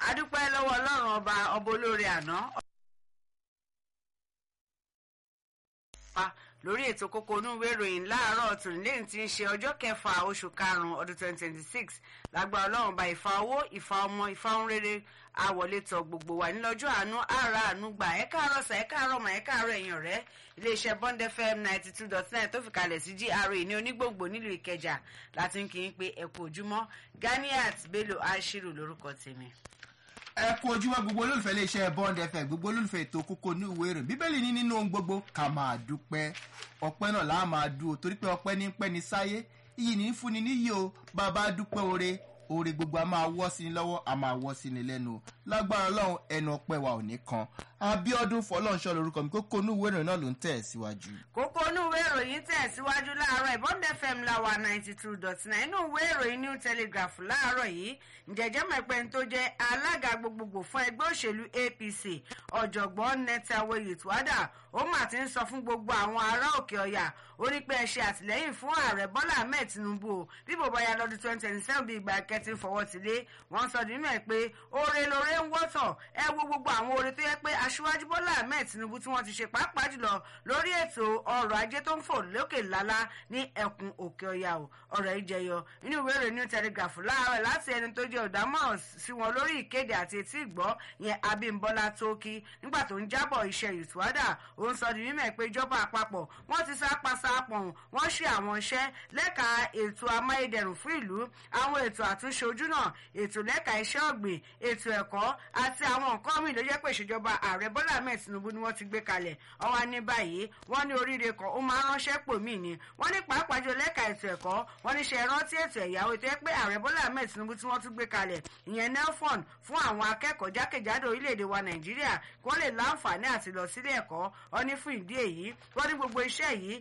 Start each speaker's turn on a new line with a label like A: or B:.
A: adúpẹ́ lọ́wọ́ ọlọ́run ọba ọba olóore àná. lórí ètò kókó inú ìwé ìròyìn láàárọ̀ tònílẹ́yìn tí ń ṣe ọjọ́ kẹfà oṣù karùn-ún ọdún twenty twenty six lágbára ọlọ́run bá ìfà owó ìfà ọmọ ìfà ohun rere àwọlé tọ gbogbo wa nílọ́jọ́ àánú àrà àánú gbà ẹ káàárọ̀ sà ẹ káàárọ̀ mà ẹ káàárọ̀ ẹ̀yìn ọ̀rẹ́ iléeṣẹ́ bond fm ninety two dot nine tó fi kalẹ̀ sí gra ní onígbòǹgbò nílùú ìkẹjà láti ń kí n pé ẹ kú ojúmọ́ ganiat bello ashiru lórúkọ tèmi
B: ẹ kú ojúmọ́ gbogbo olólùfẹ́ iléeṣẹ́ bond fm gbogbo olólùfẹ́ ètò kókó ní ìwé ìròyìn bíbélì ní nínú ohun gbogbo ká máa dúpẹ́ ọpẹ́ náà láà máa dúró torí pé ọpẹ́ ní pẹ́ ní sáyé iyì ní fúnni níyì o bàbá dúpẹ́ oore oore gbogbo a máa wọ́ sí ni lọ́wọ́ a máa wọ́ sí ni lẹ́nu lágbára ọlọ́run ẹnu ọpẹ́ wa ò ní kan abiodun fọlọ́nṣọ́ lorúkọ mi kókó inú ìwé ìròyìn náà ló ń tẹ̀ síwájú.
A: kókó inú ìwé ìròyìn tẹ̀ síwájú láàárọ̀ ìbọn fm láwa ninety two dot nine inú ìwé ìròyìn new telegraph láàárọ̀ yìí ǹjẹ́jẹ́ mẹ́pẹ́ tó jẹ́ alága gbogbogbò fún ẹgbẹ́ òṣèlú apc ọ̀jọ̀gbọ́n netawe yìtúwádà ó mà ti ń sọ fún gbogbo àwọn ará òkè ọ̀yà ó ní pé ẹ ṣe àtìlẹ́yìn fún ààrẹ bọ́lá ahmed tinubu o bí bòbá ya lọ́dún twenty twenty seven bí ìgbà kẹtì fọwọ́ ti lé wọ́n sọ nínú ẹ̀ pé oore lóore ń wọ́tọ̀ ẹ wo gbogbo àwọn oore tó yẹ pé aṣíwájú bọ́lá ahmed tinubu tí wọ́n ti ṣe pàápàá jùlọ lórí ètò ọrọ̀ ajé tó ń fò lókè lálá ní ẹkùn òkè ọ̀yà o ọ̀rọ̀ yìí jẹyọ nínú ìwé ìròyìn new telegraph láàárọ̀ láti ẹni tó jẹ́ ọ̀dámọ̀ràn sí wọn lórí ìkéde àti etí ìgbọ́ yẹn abímbọ́lá tókí nígbà tó ń jábọ̀ iṣẹ́ ìtúwádà ó ń sọ di mímọ̀ pé ìjọba àpapọ̀ wọ́n ti sápá sápọ̀n wọ́n ṣe àwọn iṣẹ́ lẹ́ka ètò amáyédẹrùn fún ìlú àwọn ètò àtúnṣe ojúnà ètò lẹ́ka iṣẹ́ ọ̀gbìn ètò ẹ̀kọ́ àti àwọn nǹkan míì ló jẹ́ pé ìṣèjọba ààrẹ bọ́lá ahmed tinubu ni wọ́n ti gbé kalẹ̀ ọwọ́ ní báyìí wọ́n ní oríire kan ó máa ránṣẹ́ pò mí ni wọ́n ní pàápàá jù lẹ́ka ètò ẹ̀kọ́ wọ́n ní ṣe rántí ètò ẹ̀yáwó tó yẹ pé ààrẹ bọ́lá ahmed tinubu tí wọ́n tún gbé kalẹ̀ ìyẹn nelfon fún àwọn akẹ́kọ̀ọ́ jákèjádò orílẹ̀-èdè wa nàìjíríà kí wọ́n lè láǹfààní àti lọ sílé ẹ̀kọ́ ọ ní fún ìdí èyí wọ́n ní gbogbo iṣẹ́ yìí